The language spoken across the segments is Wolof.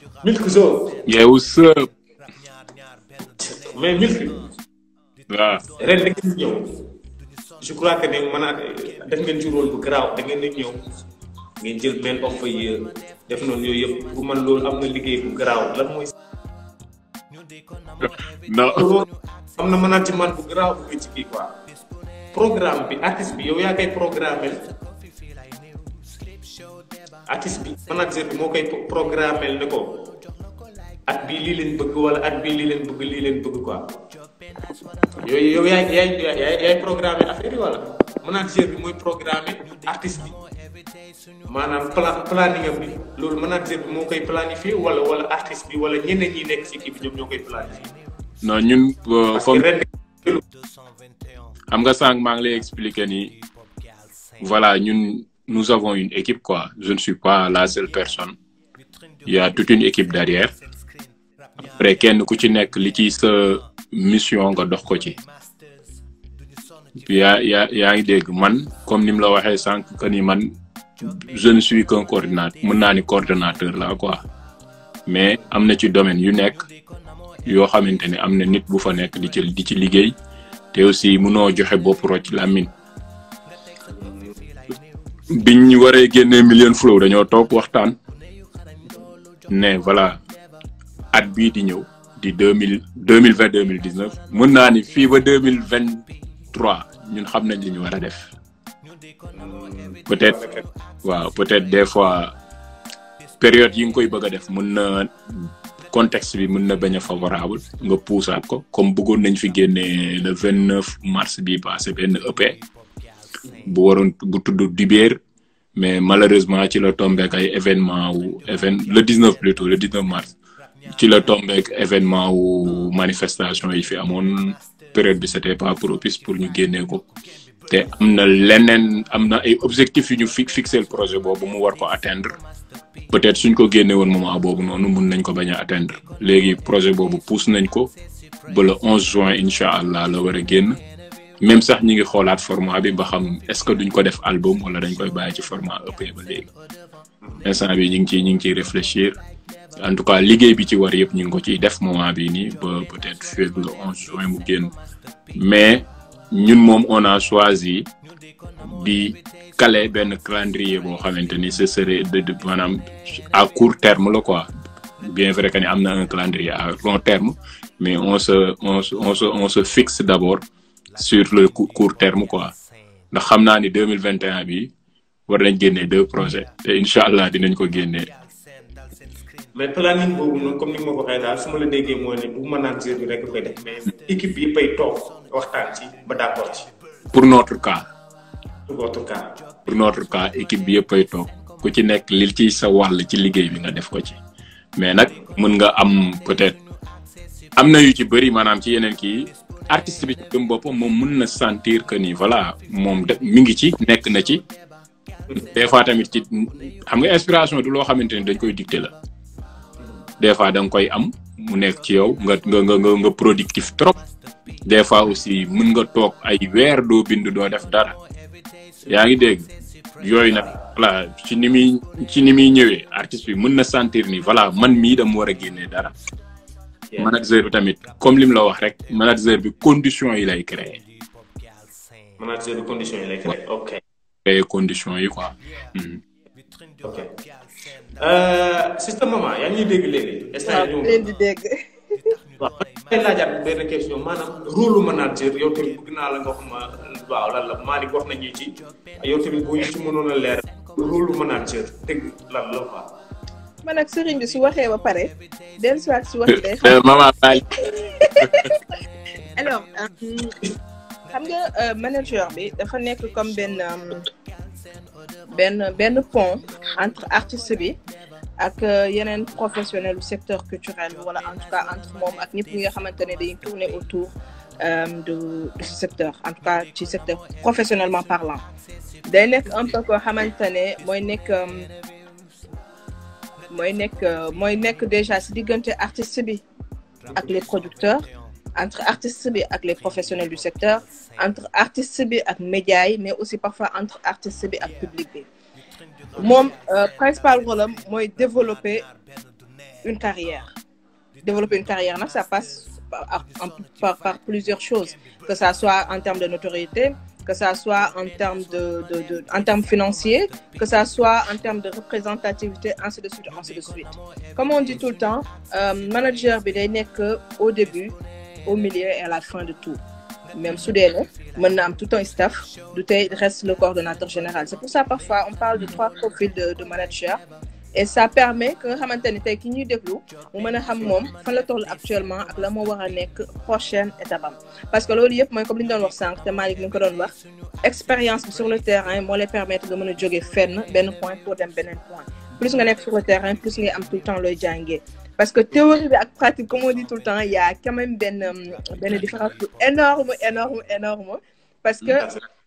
Milk Zo. Yeah, what's up? mais Milk. waaw ren da ngeen ñëw. je crois que ne mën naa def ngeen ci rôle bu garaaw da ngeen di ñëw. ngeen jël benn of fa yéen def noonu yooyu yëpp bu man loolu am na liggéey bu garaaw lan mooy. non loolu am na management bu garaaw bu nga ci kii quoi. programme bi artiste bi yow yaa koy programmé artiste bi manager bi moo koy programmé ne ko at bii lii leen bëgg wala at bii lii leen bëgg lii leen bëgg quoi yooyu yow yaay yaay yaay yaay programmé affaire yi wala manager bi mooy programmé artiste bi maanaam plan planning am bi loolu manager bi moo koy planifié wala wala artiste bi wala ñeneen ñi nekk ci kii bi ñoom ñoo koy planifié. non ñun euh, parce que comme ren xam nga sànq maa ngi lay expliquer ni voilà ñun nous avons une équipe quoi je ne suis pas la seule personne il y a toute une équipe derrière après kenn ku ci nekk li ci sa mission nga dox ko ci yaa yaa yaa ngi dégg man comme ni mu la waxee sànq que ni man je ne suis qu'un coordinateur mën naa ni coordonnateur la quoi mais am na ci domaine yu nekk yoo xamante ne am na nit bu fa nekk di ci di ci liggéey te aussi mënoo joxe bopp rocc làmmiñ biñ waree génnee million flow dañoo toog waxtaan ne voilà at bii di ñëw di deux mille deux mille vingt deux mille dix neuf mën naa ni fii ba deux mille vingt trois ñun xam nañ li ñu war a def peut-être waaw peut-être des fois période yi nga koy bëgg a def mën na contexte bi mën na bañ a favorable nga puusaat ko comme bëggoon nañ fi génnee le vingt neuf mars bi passé benn EP bu waroon bu tudd Dibéer mais malheureusement ci la tombeek ay événement wu évén le 19 plutôt le 19 mars ci la tombeek événement wu manifestation yi fi amoon période bi c'était pas propice pour ñu génnee ko te am na leneen am na ay objectifs yu ñu fi fixé le projet boobu mu war ko atteindre peut-être suñ ko génne woon moment boobu noonu mun nañ ko bañ a atteindre léegi projet boobu pousse nañ ko ba le 11 juin incha allah la war a génn même sax ñi ngi xoolaat format bi ba xam est-ce que duñ ko def album wala dañ koy bàyyi ci format EP ba léegi instant bi ñu ngi ciy ñu ngi ciy réfléchir en tout cas liggéey bi ci war yëpp ñu ngi ko ciy def moment bi nii ba peut-être fii le 11 juin mu génn mais ñun moom on a choisi di caler benn calendrier boo xamante ni ce serait de de maanaam à court terme la quoi bien vrai que ni am na un calendrier à long terme mais on se on se on se on se fixe d'abord sur le cou- court terme quoi ndax xam naa ni deux mille vingt et un bi war nañ génnee deux projets te incha allah dinañ ko génnee mais planning boobu noonu comme ni ma ko waxee daal su ma la déggee mooy ne bu manager bi rek koy def mais équipe bi yëppay toog waxtaan ci ba d'accord ci pour notre cas pour votre cas. pour notre cas équipe bi yëpp ay toog ku ci nekk li ci sa wàll ci liggéey bi nga def ko ci mais nag mën nga am peut-être am na yu ci bëri maanaam ci yeneen kii artiste bi ci gëm boppam moom mën na sentir que ni voilà moom de mi ngi ci nekk na ci des fois tamit ci xam nga inspiration du loo xamante ni dañ koy dicter la des fois da nga koy am mu nekk ci yow nga nga nga nga nga productif trop des fois aussi mën nga toog ay weer doo bind doo def dara yaa ngi dégg yooyu nag voilà ci ni muy ci ni muy ñëwee artiste bi mën na sentir ni voilà man mii dama war a génnee dara manager bi tamit comme lim la wax rek manager bi condition yi lay créer manager bi condition yi lay créé ok créer condition yi quoi Mhm. ok euh, système maman yaa ngi ñuy dégg léegi instant waaw yii ñoom leen di dégg waaw may laajaat benn question maanaam rôle manager yow tamit bëgg naa la nga wax ma waaw lan la Malick wax nañu ci yow tamit boo ñu ci mënoon a leer rôle manager dëgg lan la quoi man ak sëriñ bi su waxee ba pare dellu si waat si wax day xam Euh, maman Baye alors euh, xam nga euh, manager bi dafa nekk comme benn euh, benn benn pont entre artiste bi ak euh, yeneen professionnel du secteur culturel bi wala en tout cas entre moom ak ñëpp ñi nga xamante ne dañuy tourner autour euh, de de ce secteur en tout cas ci secteur professionnellement parlant day nekk un peu koo xamante ne mooy nekk euh, mooy nekk euh, mooy nekk déjà si diggante artiste bi ak les producteurs entre artiste bi ak les professionnels du secteur entre artiste bi ak médias yi mais aussi parfois entre artiste bi ak public bi moom euh, principal rôle am mooy développer une carrière développer une carrière nag ça passe par, par, par plusieurs choses que ça soit en termes de notoriété que ça soit en termes de, de, de en termes financiers que ça soit en termes de représentativité ainsi de suite ainsi de suite comme on dit tout le temps euh, manager bi day nekk au début au milieu et à la fin de tout même su dee ne mën na am tout un staff du tey reste le coordonnateur général c'est pour ça parfois on parle de trois profils de, de manager et ça permet que nga xamante ni tey ki ñuy déglu mu mën a xam moom fan la toll actuellement ak la moo war a nekk prochaine étape am parce que loolu yëpp mooy comme li ñu doon wax sànq te Malick mi ngi ko doon wax expérience bi sur le terrain moo lay permettre nga mën a jóge fenn benn point pour dem beneen point plus nga nekk sur le terrain plus ngay am tout le temps looy jàngee parce que théorie bi ak pratique comme on dit tout le temps il y a quand même benn benn différence bu énorme énorme énorme parce que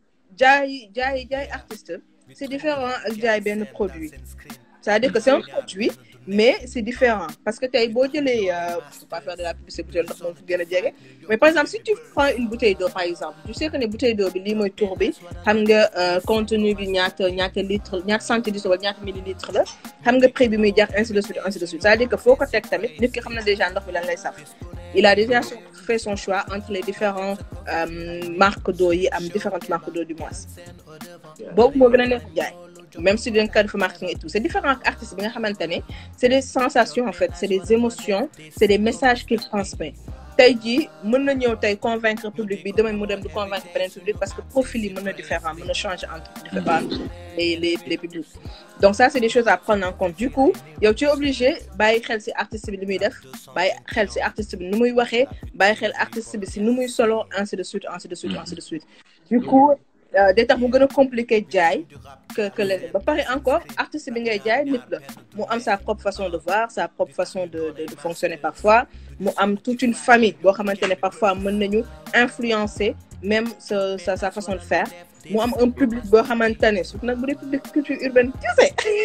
jaay jaay jaay artiste c'est différent ak jaay benn produit c'est-à-dire que c'est un produit mais c'est différent parce que tey boo jëlee faut pas faire de la publicité bouteille ndox moom fu gën a jege mais par exemple si tu prends une bouteille d'eau par exemple tu sais que ne bouteille d'eau bi lii mooy tour bi xam nga contenu bi ñaata ñaata litre ñaata centilitre wala ñaata millilitre la xam nga prix bi muy jar ainsi de suite ainsi de suite c'est-à-dire que foo ko teg tamit nit ki xam na déjà ndox bi lan lay saf il a déjà fait son choix entre les différents marques d'eau yi am différentes marques d'eau du moins boobu moo gën a neex jaay même si d'un cas de marketing et tout c'est différent ak artiste bi nga xamante ne c'est des sensations en fait c'est des émotions c'est des messages qu'il transmet tey jii mën na ñëw tey convaincre public bi demain mu dem di convaincre beneen public parce que profil yi mën na différent mën na changer entre différents les les les publics donc ça c'est des choses à prendre en compte du coup yow tu es obligé bàyyi xel ci artiste bi li muy def bàyyi xel ci artiste bi nu muy waxee bàyyi xel artiste bi ci nu muy solo ainsi de suite ainsi de suite ainsi de suite du coup day tax mu gën a compliqué jaay que que leneen ba pare encore artiste bi ngay jaay nit la mu am sa propre façon de voir sa propre façon de de, de fonctionner parfois mu am toute une famille boo xamante ne parfois mën nañu influencer même sa sa sa façon de faire mu am un public boo xamante ne surtout nag bu dee public culture urbaine kese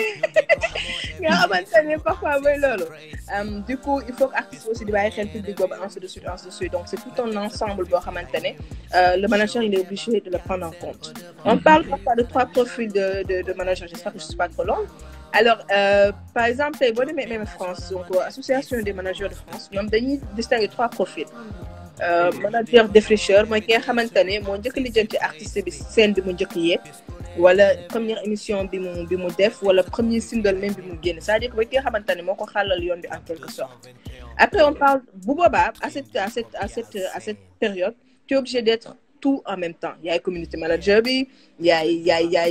nga xamante ne parfois mooy loolu du coup il faut que artiste aussi di bàyyi xel public boobu ainsi de suite ainsi de suite donc c'est tout un ensemble boo xamante ne le manager il est obligé de le prendre en compte on parle parfois de trois profils de de de manager j'espère que je suis pas trop longue alors euh, par exemple tey boo demee même France donc association des managers de France ñoom dañuy distinguer trois profils Euh, manager défricheur mooy ki nga xamante ne moo njëkk lijjanti artiste bi scène bi mu njëkk yeeg wala première émission bi mu bi mu def wala premier single même bi mu génn c'est-à-dire que mooy ki nga xamante ne moo ko xàllal yoon bi en quelque sorte après on parle bu boobaa à cette à cette à cette à cette période tu es obligé d'être tout en même temps yaay community manager bi yaay yaay yaay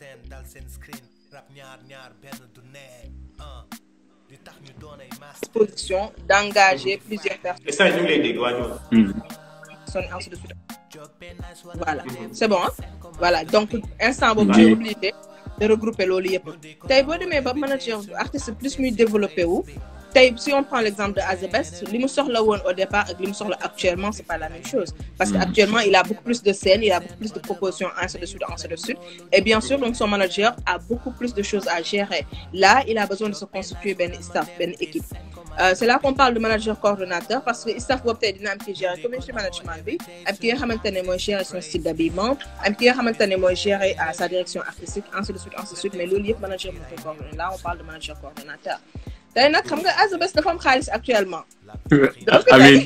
disposition d'engager plusieurs personnes. et ça ñu ngi lay dégg waa ñoom. ainsi de suite. voilà c'est bon voilà donc instant boobu tu es obligé de regrouper loolu yëpp tey boo demee ba manager artiste plus muy développé wu tey si on prend l'exemple de Azabest li mu soxla woon au départ ak li mu soxla actuellement c'est pas la même chose parce que actuellement il a beaucoup plus de scènes il a beaucoup plus de propositions ainsi de suite ainsi de suite et bien sûr donc son manager a beaucoup plus de choses à gérer là il a besoin de se constituer benn staff benn équipe Euh, c'est là qu'on parle de manager coordonnateur parce que staff boobu tey dina am ki gérer community management bi am ki nga xamante ne mooy gérer son style d'habillement am ki nga xamante ne mooy gérer à sa direction artistique ainsi de suite ainsi de suite mais loolu yëpp manager moo koy coordonner là on parle de manager coordonnateur tey nag xam nga Azabest dafa am xaalis actuellement. amiin.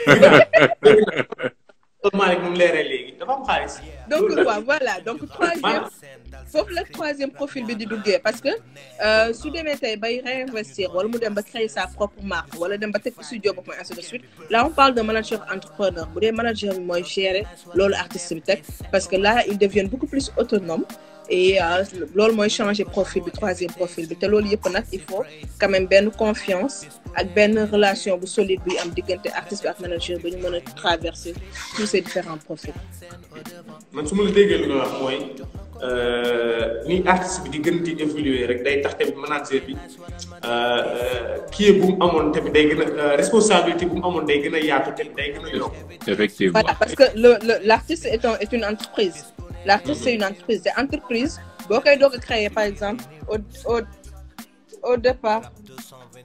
Malick moom leeral léegi dafa am xaalis. donc waaw voilà donc troisième foofu la troisième profil bi di duggee parce que su demee tey bay réinvestir wala mu dem ba créer sa propre marque wala dem ba teg studio bopp mooy ainsi de suite là on parle de manager entrepreneur bu dee manager bi mooy gérer loolu artiste bi teg parce que là ils deviennent beaucoup plus autonomes et loolu mooy changer profil bi troisième profil bi te loolu yëpp nag il faut quand même benn confiance ak benn relation bu solide bi am diggante artiste bi ak manager ba ñu mën a traverser tous ces différents profils. man su ma la déggee lu nga wax mooy ni artiste bi di gën di évoluer rek day tax tamit manager bi kii bu mu amoon tamit day gën a responsabilité bu mu amoon day gën a yaatu tamit day gën a yokk. effectivement voilà parce que le le l'artiste est un est une entreprise. l'artiste c'est une entreprise te entreprise boo koy doog a créer par exemple au au au départ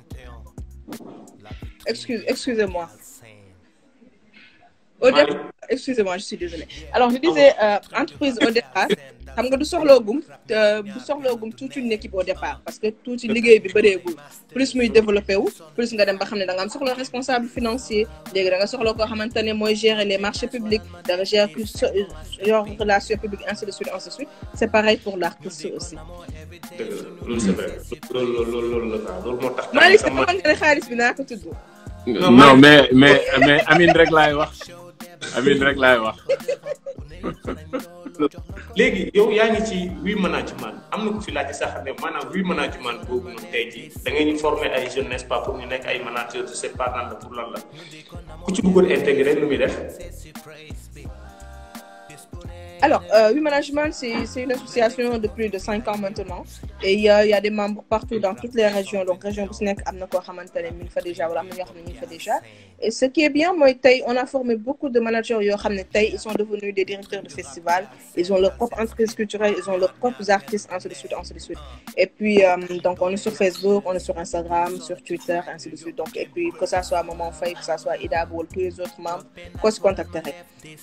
excuse excusez-moi au départ excusez-moi je suis désolée alors je disais euh, entreprise au départ xam nga du soxloogum du soxloogum toute une équipe au départ parce que tuuti liggéey bi bëreegul plus muy développé wu plus nga dem ba xam ne da nga am soxla responsable financier léegi da nga soxla koo xamante ne mooy gérer les marchés publics da nga gérer plus yor relation publique ainsi de suite ainsi de suite c'est pareil pour l'artiste aussi. dëgg la loolu c'est vrai loolu loolu loolu la quoi loolu moo tax. Malick sama nga ne xaalis bi naa ko tudd. non mais mais mais Amine rek laay wax Amine rek laay wax. léegi yow yaa ngi ci wi management am na ku fi laajte sax ne maanaam wi management boobu noonu tey jii da ngeen ñu former ay jeunes n'est-ce pas pour ñu nekk ay managers je sais pas nan la pour lan la ku ci bëggoon intégrer lu muy def. Alors, euh, Oui Management, c'est une association de plus de 5 ans maintenant. Et il y, a, il y a des membres partout dans toutes les régions. Donc, région Bousnek, Amnako, Hamantane, Milfa déjà, voilà, Milfa déjà. Et ce qui est bien, moi, on a formé beaucoup de managers, ils sont devenus des directeurs de festivals. Ils ont leur propre entreprise culturelle, ils ont leurs propres artistes, ainsi de suite, ainsi de suite. Et puis, euh, donc, on est sur Facebook, on est sur Instagram, sur Twitter, ainsi de suite. Donc, et puis, que ça soit Maman Faye, que ça soit Ida Boul, tous les autres membres, qu'on se contacterait.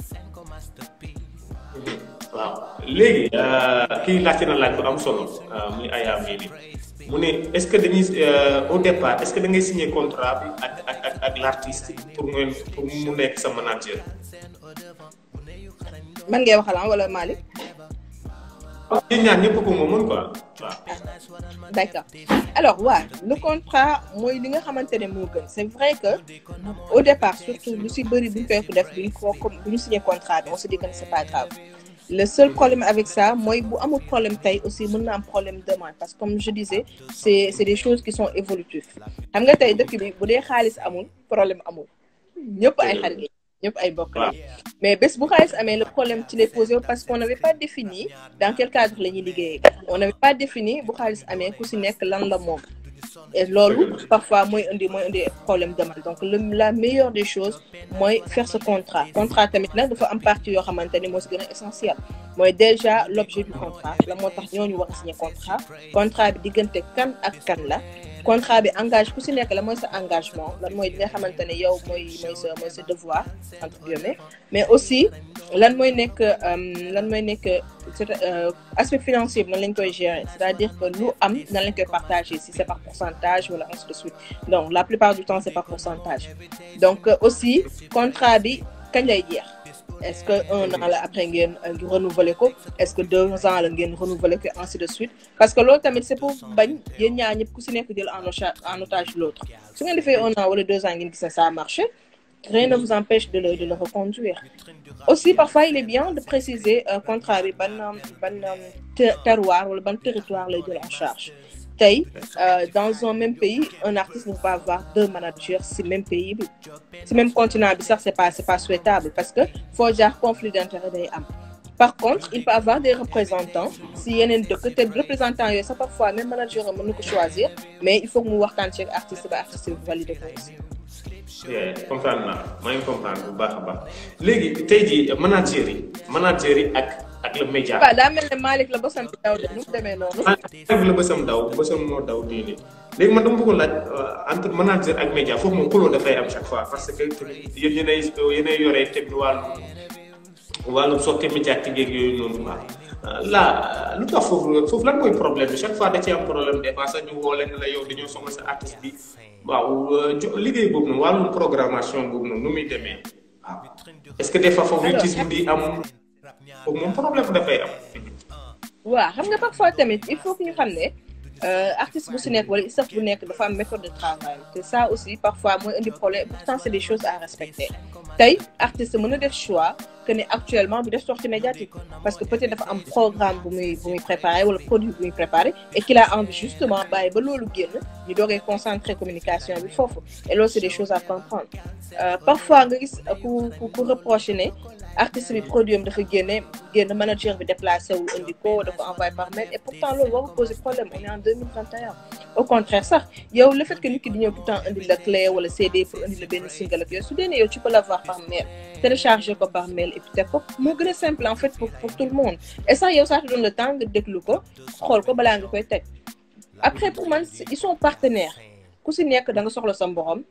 waaw léegi kii laajte na laaj bu am solo muy Aya Mili mu ne est-ce que dañuy au départ est-ce que da ngay signer contrat bi ak ak ak ak l'artiste pour ngeen pour mu nekk sa manager. man ngay waxal wala Malick. waaw yéen ñaar ñëpp ko moomoon quoi waaw. d'accord alors waaw le contrat mooy li nga xamante ne moo gën c'est vrai que au départ surtout lu si bëri bu ñu koy def bu ñu ko bu ñu signer contrat bi on se dit que c'est pas grave. le seul problème avec ça mooy bu amul problème tey aussi mën na am problème demain parce que comme je disais c'est c'est des choses qui sont évolutives xam nga tey dëkk bi bu dee xaalis amul problème amul ñëpp ay xarit ñëpp ay bokk la mais bés bu xaalis amee le problème ci lay posé parce qu'on n'avait pas défini dans quel cadre la ñuy liggéeyee on n'avait pas défini bu xaalis amee ku si nekk lan la moom et loolu parfois mooy indi mooy indi problème demande donc le la meilleure des choses mooy faire ce contrat contrat tamit nag dafa am partie yoo xamante ni moo si gën a essentiel mooy déjà l'objet du contrat la moo tax ñooñu war a signer contrat contrat bi diggante kan ak kan la contrat bi engage ku si nekk la mooy sa engagement lan mooy li nga xamante ne yow mooy mooy sa mooy sa devoir entre guillemets mais aussi lan mooy nekk lan mooy nekk aspect financier bi nan lañ koy gérer c'est-à-dire que lu am nan lañ koy partager si c'est par pourcentage wala ainsi de suite donc la plupart du temps c'est par pourcentage donc aussi contrat bi kañ lay jeex est-ce que un an la après ngeen renouveler ko est-ce que deux ans la ngeen renouveler ko ainsi de suite parce que loolu tamit c'est pour bañ yéen ñaar ñëpp ku si nekk jël en otage en otage l'autre su ngeen defee un an wala deux ans ngeen gis ne ça a marché rien ne vous empêche de le de le reconduire aussi parfois il est bien de préciser contrat bi ban ban terroir wala ban territoire lay jël en charge tey dans un même pays un artiste ne peut pas avoir deux managers si même pays bi si même continent bi sax c'est pas c'est pas souhaitable parce que foo jaar conflit d'intérêt day am par contre il peut avoir des représentants si yeneen dëkk te représentants yooyu sax parfois même manager mën na ko choisir mais il faut que mu waxtaan ci artiste ba artiste bi valider ko aussi comprendre naa maa ngi comprendre bu baax a baax léegi tey jii manager yi manager yi ak ak le média. waaw daa mel ne Malick la bësam daw de nu mu demee noonu. Malick la bësam daw bësam moo daw nii léegi man dama bëggoon laaj entre manager ak média foofu moom xuloo dafay am chaque fois parce que yéen yéenay yéenay yore teg wàllu wàllu sotti médiatique yeeg yooyu noonu quoi là lu tax foofu foofu lan mooy problème bi chaque fois da ci am problème des fois sax ñu woo leen la yow dañoo soxla sa artiste bi waaw liggéey boobu noonu wàllu programmation boobu noonu nu muy demee waaw est-ce que des fois favoritisme di am foofu moom problème dafay am. waaw xam nga parfois tamit il faut que ñu xam ne artiste bu si nekk wala staff bu nekk dafa am méthode de travail te ça aussi parfois mooy indi problème pourtant c'est des choses à respecter tey artiste mën na def choix que ne actuellement bu def sortie médiatique parce que peut-être dafa am programme bu muy bu muy préparer wala produit bu muy préparer et qu'il a envie justement bàyyi ba loolu génn ñu doogee concentrer communication bi foofu et loolu c'est des choses à comprendre parfois nga gis ku ku ku reprocher ne artiste bi produit am dafa génne génn manager bi déplacé wu indi ko dafa envoyé par mail et pourtant loolu warul poser problème on est en 2021 au contraire sax yow le fait que nit ki di ñëw tout le temps indi la clé wala CD pour indi la benn single ak yooyu su dee ne yow tu peux l'avoir par mail télécharger ko par mail et puis teg ko moo gën a simple en fait pour pour tout le monde et ça yow ça te donne le temps nga déglu ko xool ko balaa nga koy teg après pour man ils sont partenaires ku si nekk da nga soxla sa mborom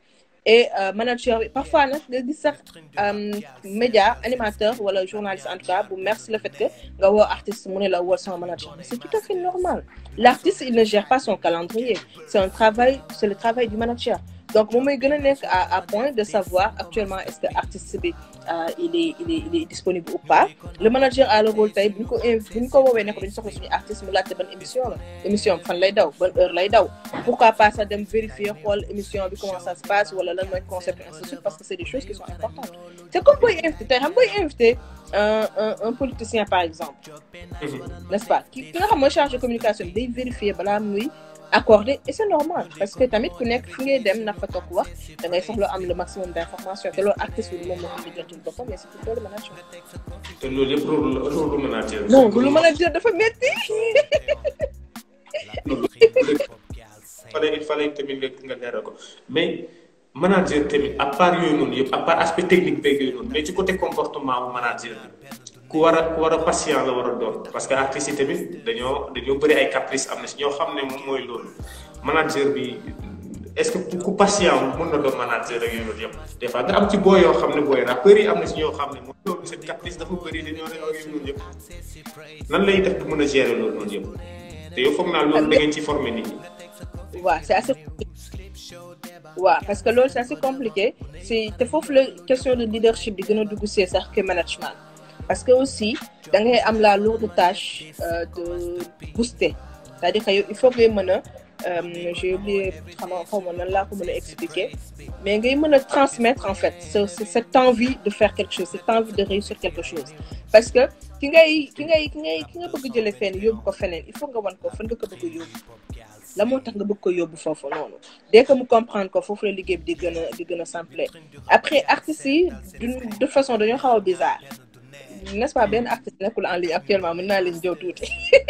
et manager bi parfois nag nga gis sax média animateur wala journaliste en tout cas bu merci le fait que nga woo artiste mu ne la woo sama manager mais c'est tout à fait normal l'artiste il ne gère pas son calendrier c'est un travail c'est le travail du manager donc moom mooy gën a nekk à à point de savoir actuellement est-ce que artiste bi il est il est il est disponible ou pas le manager a le rôle tey bu ñu ko bu ñu ko woowee ne ko dañu soxla suñu artiste mu laajte ban émission la émission bi fan lay daw ban heure lay daw pourquoi pas ça dem vérifier xool émission bi comment ça se passe wala lan mooy concept ainsi de suite parce que c'est des choses qui sont importantes c'est comme booy invité tey xam booy invité un un un politicien par exemple n'est-ce pas ki ki nga xam mooy charge de communication day vérifier balaa muy accordé et c'est normal parce que tamit ku nekk fi ngay dem na fa toog wax da ngay soxla am le maximum d'information te loolu artiste bi moom moo ko lijjantil boppam mais c'est plutôt le manager. te loolu yëpp rôle rôle manager. non lu manager dafa métti. fallait il fallait tamit nga nga leeral ko mais manager tamit à part yooyu noonu yëpp à part aspect technique beeg yooyu noonu mais ci côté comportement bu manager ku war a ku war a patient la war a doon parce que artistes yi tamit dañoo dañoo bëri ay caprice am na si ñoo xam ne moom mooy loolu manager bi est-ce que ku patient mën na doon manager ak yooyu yëpp des fois nga am ci boo yoo xam ne booy rappeurs yi am na si ñoo xam ne moom loolu seen caprice dafa bëri dañoo ne ak yooyu noonu yëpp nan lay def bu mën a gérer loolu noonu yëpp te yow foog naa loolu da ngeen ci former nit ñi. waaw c'est assez waaw parce que loolu c'est assez compliqué c'est te foofu la question de leadership di gën a dugg see sax que management parce que aussi da ngay am la lourde tâche de booster c'est-à-dire que yow il faut ngay mën a j'ai oublié xam nga xaw ma nan laa ko mën a expliquer mais ngay mën a transmettre en fait cette envie de faire quelque chose cette envie de réussir quelque chose parce que ki ngay ki ngay ki ngay ki nga bëgg jëlee fenn yóbbu ko feneen il faut nga wan ko fan nga ko bëgg a yóbbu la moo tax nga bëgg ko yóbbu foofu noonu dès que mu comprendre ko foofu la liggéey bi di gën a di gën a simple après artistes yi d'une de façon dañoo xaw a bizarre n'est-ce pas benn artiste nekkul en ligne actuellement mën naa leen jëw tuuti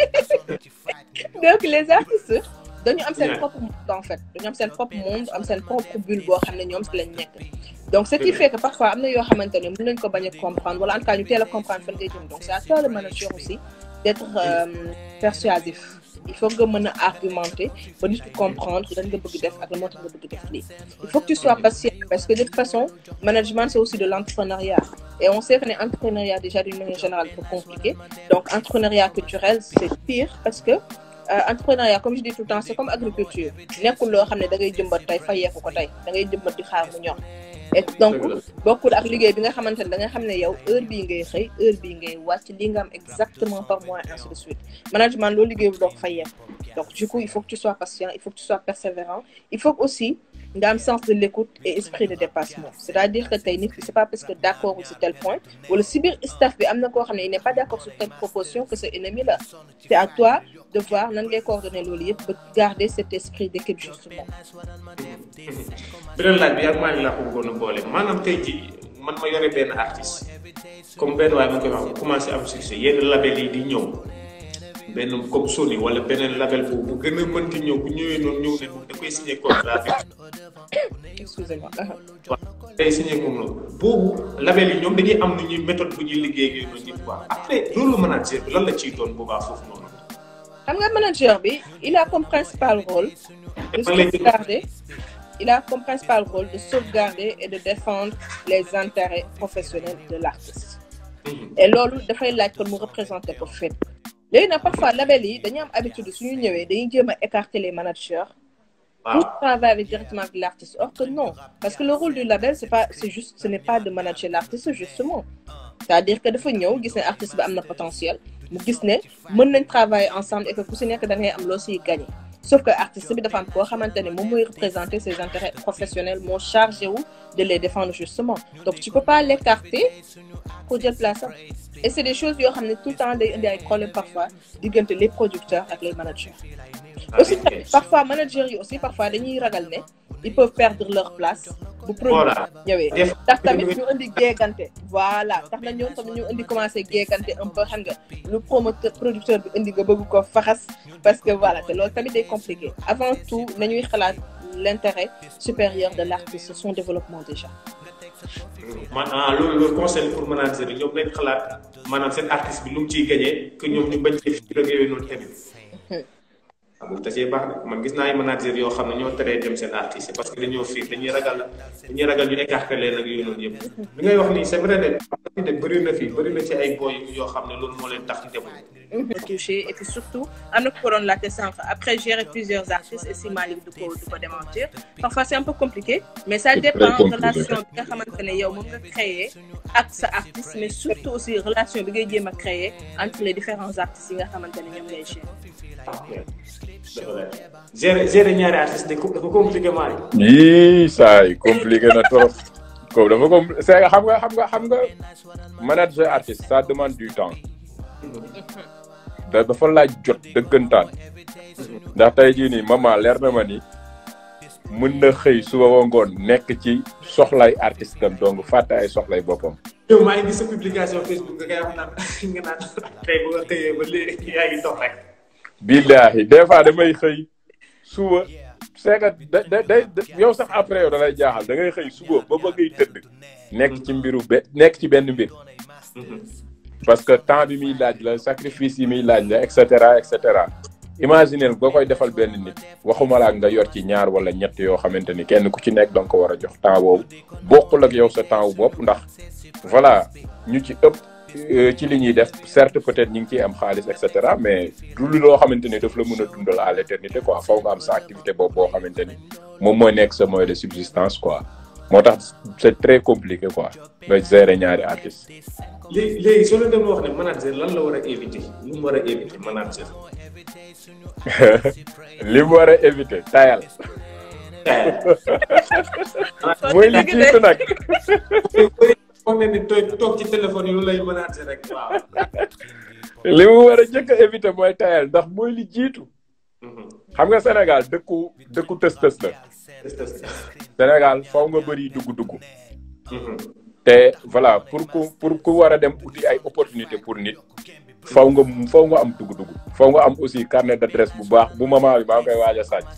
donc les artistes dañu am seen propre monde en fait dañu am seen propre monde am seen propre bulle boo xam ne ñoom si lañ nekk donc ce qui fait que parfois am na yoo xamante ne mën nañ ko bañ a comprendre wala en tout cas ñu teel a comprendre fan ngay jëm donc c'est à toi le manager aussi d'être persuasif il faut nga mën a argumenter ba nit ki comprendre lan nga bëgg def ak la moo tax nga bëgg def lii il faut que tu sois patient parce que de toute façon management c'est aussi de l'entrepreneuriat et on sait que ne entrepreneuriat déjà d'une manière générale c'est compliqué donc entrepreneuriat culturel c'est pire parce que euh, entrepreneuriat comme je dis tout le temps c'est comme agriculture nekkul loo xam ne da ngay jëmbat tey fayeeku ko tey da ngay jëmbat di xaar mu ñor et donc bokkul ak liggéey bi nga xamante ne da nga xam ne yow heure bii ngay xëy heure bii ngay wàcc li nga am exactement par mois ainsi de suite management loolu liggéey bu doo ko fayeeku donc du coup il faut que tu sois patient il faut que tu sois persévérant il faut aussi nga am sens de l'écoute et esprit de dépassement c'est-à-dire que tey nit ki c'est pas parce que d'accord sur tel point wala si biir staff bi am na koo xam ne il n'est pas d'accord sur telle proposition que c'est ennemi là c'est à toi de voir nan ngay coordonner loolu yëpp ba garder cet esprit d'équipe justement beneen laaj bi yaa maa ngi laa ko bëggoon a boole maanaam tey jii man ma yore benn artiste comme benn waaye mu koy wax commencé am succès yenn label yi di ñëw benn comme Sony wala beneen label bu bu gën a mënti ñëw bu ñëwee noonu ñëw ne da koy signé contrat bi. excusez-moi waaw day signé comme loolu boobu label yi ñoom dañuy am nu ñuy méthode bu ñuy liggéey ak yooyu noonu yëpp quoi après loolu manager bi lan la ciy doon boobaa foofu noonu. xam nga manager bi il a comme principal rôle de sauvegarder il a comme principal rôle de sauvegarder et de défendre les intérêts professionnels de l'artiste et loolu dafay laaj kon mu représenter ko fépp léegi nag parfois label yi dañuy am habitude suñu ñëwee dañuy jéem a écarter les managers pour travailler directement avec l'artiste or que non parce que le rôle du label c'est pas c'est juste ce n'est pas de manager l'artiste justement c'est-à-dire que dafa ñëw gis ne artiste bi am na potentiel mu gis ne mën nañ travailler ensemble et que ku si nekk da ngay am loo siy gagner sauf que artiste bi dafa am koo xamante ne moom mooy représenter ses intérêts professionnels moo chargé wu de les défendre justement donc tu peux pas l'écarter pour jël place am et c'est des choses yoo xam ne tout le temps day indi ay problèmes parfois diggante les producteurs ak les managers aussi parfois managers yi aussi parfois dañuy ragal ne ils peuvent perdre leur place bu produit ñëwee tax tamit ñu indi géegante voilà tax na ñoom tamit ñu indi commencé géegante un peu xam nga lu promoteur producteur bi indi nga bëgg ko faxas parce que voilà te loolu tamit day compliqué avant tout nañuy xalaat l'intérêt supérieur de l'artiste son développement déjà maanaam loolu loolu conseil pour manager yi ñoom nañ xalaat maanaam seen artiste bi lu mu ciy gagné que ñoom ñu bañ ci fi yooyu noonu tamit waaw boobu tasee baax na man gis naa ay manager yoo xam ne ñoo teree dem seen artiste parce que dañoo fiir dañuy ragal dañuy ragal ñu écarté leen ak yooyu noonu yëpp li ngay wax nii c'est vrai de de bëri na fii bëri na ci ay boy yoo xam ne loolu moo leen tax ci demul touché et puis surtout am na ko ko doon laajte sànq après gérer plusieurs artistes et si Malick du ko du ko démentir parfois c'est un peu compliqué mais ça C'est dépend très compliqué. relation bi nga xamante ne yow moom nga créer ak sa artiste mais surtout aussi relation bi ngay jéem a créer entre les différents artistes yi nga xamante ne ñoom ngay gérer dafa leer gérer gérer ñaari artiste dafa dafa compliqué maa yii saa yi compliqué na trop comme dafa com c'est xam nga xam nga xam nga manager artiste ça demande du temps da dafa laaj jot dëggantaan ndax tey jii nii maman leer na ma ni mën na xëy suba ba ngoon nekk ci soxlay artiste am donc fàtte ay soxlay boppam. yow maa ngi gis sa publication Facebook nga koy wax naan nga naan tey bu nga xëyee ba léegi yaa ngi dox rek billaahi des fois damay xëy suba c'est que da da day yow sax après yow da lay jaaxal da ngay xëy suba ba ba ngay tëdd nekk ci mbiru be nekk ci benn mbir parce que temps bi muy laaj la sacrifice yi muy laaj la et cetera et cetera imaginez boo koy defal benn nit waxuma la nga yor ci ñaar wala ñett yoo xamante ni kenn ku ci nekk danga ko war a jox temps boobu bokkul ak yow sa temps wu bopp ndax voilà ñu ci ëpp euh, ci li ñuy def certes peut-être ñu ngi ciy am xaalis et cetera mais du lu loo xamante ni daf la mën a dundal à l'éternité quoi faw nga am sa activité boobu boo xamante ni moom mooy nekk sa moyen de subsistance quoi moo tax c'est très compliqué quoi nga gérer ñaari artistes. léegi léegi soo leen doon wax ne manager lan la war a éviter lu mu war a éviter manager li mu war a éviter tayal mooy li jiitu nag foog ne ni toog toog ci téléphone yi lu lay manager rek waaw li mu war a njëkk a éviter mooy tayal ndax mooy li jiitu xam nga Sénégal dëkku dëkku tës-tës la Sénégal faw nga bëri dugg-dugg te voilà pour ku pour ku war a dem uti ay opportunité pour nit faw nga faw nga am dugg-dugg faw nga am aussi carnet d'adresse bu baax bu maman bi maa ngi koy waaj a sàcc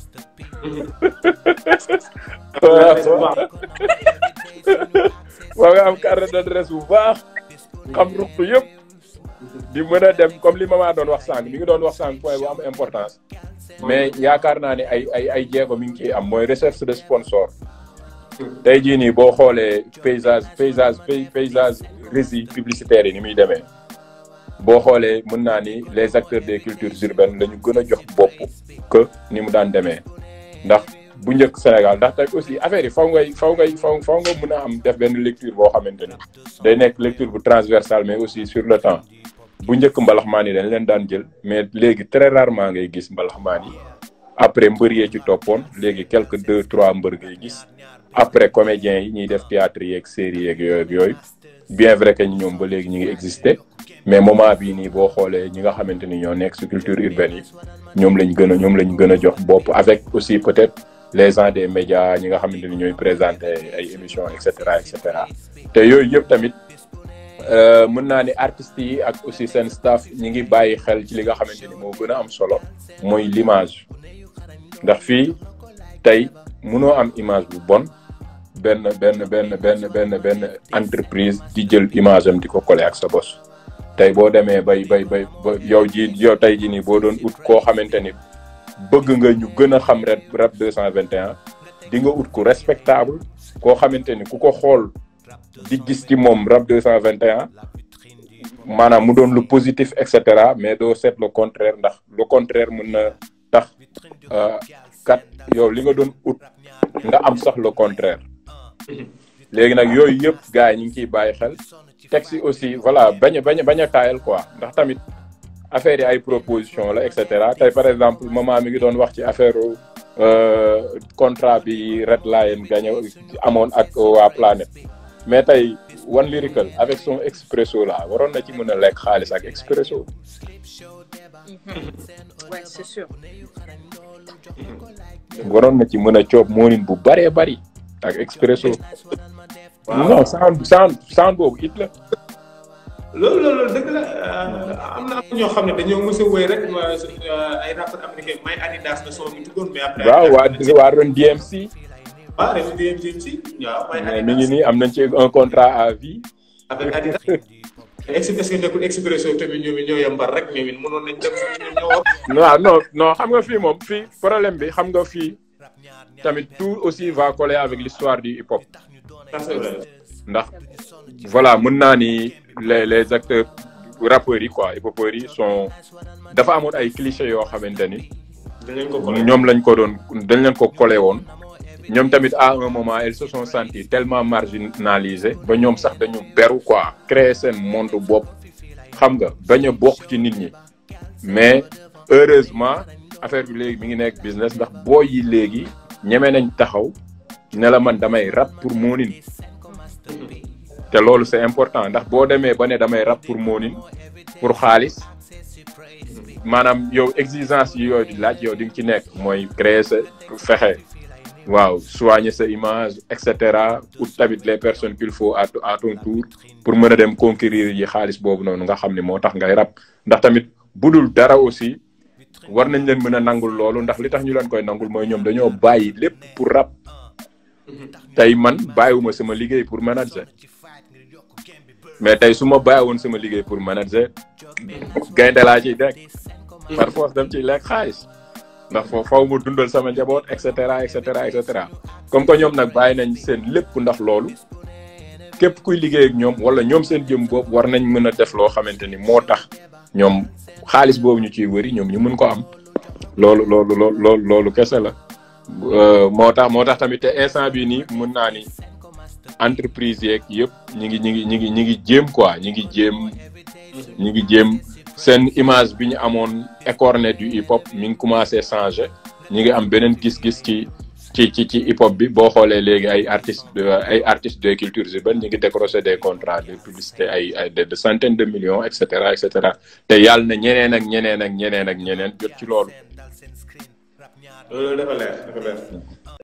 faw nga am carnet d'adresse bu baax xam ruq yëpp di mën a dem comme li maman doon wax sànq mi ngi doon wax sànq point bu am importance mais yaakaar naa ne ay ay ay jéego mi ngi ciy am mooy recherche de sponsor tey jii nii boo xoolee paysage paysage paysage régie publicitaire yi ni muy demee boo xoolee mën naa ni les acteurs des cultures urbaines la ñu gën a jox bopp que ni mu daan demee ndax bu njëkk Sénégal ndax tey aussi affaire yi faw ngay faw ngay faw faw nga mën a am def benn lecture boo xamante ni day nekk lecture bu transversale mais aussi sur le temps bu njëkk mbalaxmaan yi dañ leen daan jël mais léegi très rarement ngay gis mbalaxmaan yi après mbër yee ci toppoon léegi quelque deux trois mbër ngay gis après comédiens yi ñuy def théâtre yeeg série yeeg yooyu ak yooyu bien vrai que ñoom ba léegi ñu ngi exister mais moment bii nii boo xoolee ñi nga xamante ni ñoo nekk ci culture urbaine yi ñoom lañ gën a ñoom lañ gën a jox bopp avec aussi peut-être les gens des médias ñi nga xamante ni ñooy présenter ay émissions et cetera et cetera te yooyu yëpp tamit mën naa ni artistes yi ak aussi seen staff ñi ngi bàyyi xel ci li nga xamante ni moo gën a am solo mooy l'image ndax fii tey mënoo am image bu bon benn benn benn benn benn benn entreprise di jël image am di ko coller ak sa bos tey boo demee bay bay bay ba yow ji yow tey ji nii boo doon ut koo xamante ni bëgg nga ñu gën a xam rek rap deux cent vingt et un di nga ut ku respectable koo xamante ni ku ko xool di gis ci moom rap deux cent vingt et un maanaam mu doon lu positif et cetera mais doo seet le contraire ndax le contraire mën na tax kat yow li nga doon ut nga am sax le contraire léegi nag yooyu yëpp gars yi ñu ngi ciy bàyyi xel teg si aussi voilà bañ a bañ a bañ a taayal quoi ndax tamit affaire yi ay proposition la et cetera tey par exemple maman mi ngi doon wax ci affaire contrat bi Red Lion gagné amoon ak waa Planète mais tey One Lyrical avec son expresso là waroon na ci mën a lekk xaalis ak expresso. ouais c'est sûr. waroon na ci mën a coob moonin bu bëree bëri ak expresso. non sound sound sound boobu it la. loolu loolu dëgg la am na am ñoo xam ne dañoo mës a wéy rek ay rappeurs américains may Adidas la son bi tuddoon mais après. waaw waa waa Run DMC. waaw Run DMC waaw may mais mi ngi nii am nañ ci un contrat à vie. avec Adidas. ex est-ce que nekkul expresso tamit ñoom it ñoo yembar rek ñoom it mënoon nañ dem ñoom ñoo wax. waaw non non xam nga fii moom fii problème bi xam nga fii tamit tout aussi va coller avec l'histoire du hip hop ça c'est vrai. ndax voilà mën naa ni les les acteurs rappeurs yi quoi hip hopeurs yi sont dafa amoon ay clichés yoo xamante ni dinañ ko collé. ñoom lañ ko doon dañ leen ko collé woon ñoom tamit à un moment elles se sont senties tellement marginalisées ba ñoom sax dañu beru quoi créer seen monde bopp xam nga bañ a bokk ci nit ñi mais heureusement affaire bi léegi mi ngi nekk business ndax boo yi léegi ñeme nañ taxaw ne la man damay rap pour moonin te loolu c'est important ndax boo demee ba ne damay rap pour moonin pour xaalis maanaam yow exigence yi yooyu di laaj yow di nga ci nekk mooy créer sa fexe waaw soigner sa image et cetera ut tamit les personnes qu'il faut à à ton tour pour mën a dem conquérir yi xaalis boobu noonu nga xam ne moo tax ngay rap ndax tamit budul dara aussi war nañ leen mën a nangul loolu ndax li tax ñu leen koy nangul mooy ñoom dañoo bàyyi lépp pour rap tey man bàyyiwuma sama liggéey pour manager mais tey su ma bàyyiwoon sama liggéey pour manager gaynde laa ciy dekk par force dem ciy lekk xaalis ndax foofu faw ma dundal sama njaboot et cetera et cetera et cetera comme que ñoom nag bàyyi nañ seen lépp ndax loolu képp kuy liggéey ak ñoom wala ñoom seen jëm boobu war nañ mën a def loo xamante ni moo tax ñoom xaalis boobu ñu ciy wëri ñoom ñu mën ko am loolu loolu loolu loolu loolu kese la moo tax moo tax tamit te instant bii nii mën naa ni entreprise yeeg yëpp ñi ngi ñi ngi ñi ngi ñi ngi jéem quoi ñi ngi jéem ñi ngi jéem seen image bi ñu amoon écorné du hip hop mi ngi commencé changer ñi ngi am beneen gis-gis ci ci ci ci hip hop bi boo xoolee léegi ay artistes ay artistes de cultures urbaines ñi ngi décrocher des contrats de publicité ay ay de centaines de millions et cetera et cetera te yàlla na ñeneen ak ñeneen ak ñeneen ak ñeneen jot ci loolu. loolu dafa leer dafa leer.